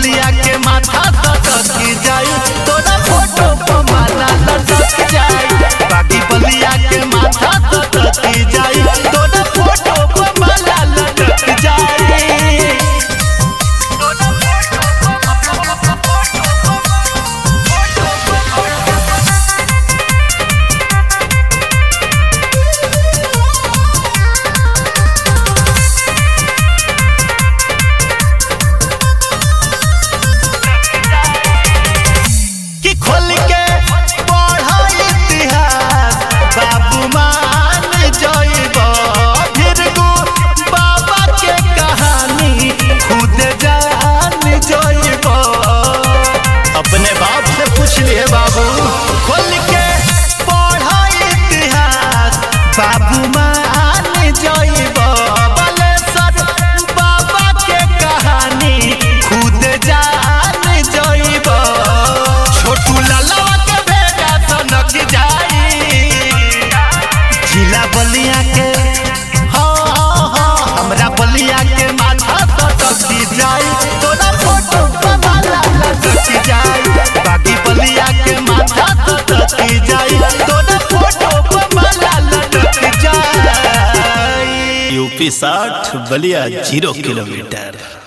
बलिया के माथा सटक जाई तोरा फोटो पर माला लटक जाई बागी बलिया के माथा सटक जाई तोरा फोटो पर माला लटक जाई कि खोल के पढ़ो इतिहास बाबू मान जइब फिरगु बाबा के कहानी खुद जान जइब अपने बाप से पूछ लिए बाबू खोल के पढ़ो इतिहास बाबू मान जइब बलेसर बाबा के कहानी खुद जान जइब छोटू ललवा के बेटा सनक जाई जिला बलिया के हाँ हाँ हाँ हमरा बलिया के माथा सटक जाई तोरा फोटो पर माला लटक जाई बाकी बलिया के माथा सटक जाई तोरा फोटो पर माला लटक जाई यूपी साठ बलिया जीरो किलोमीटर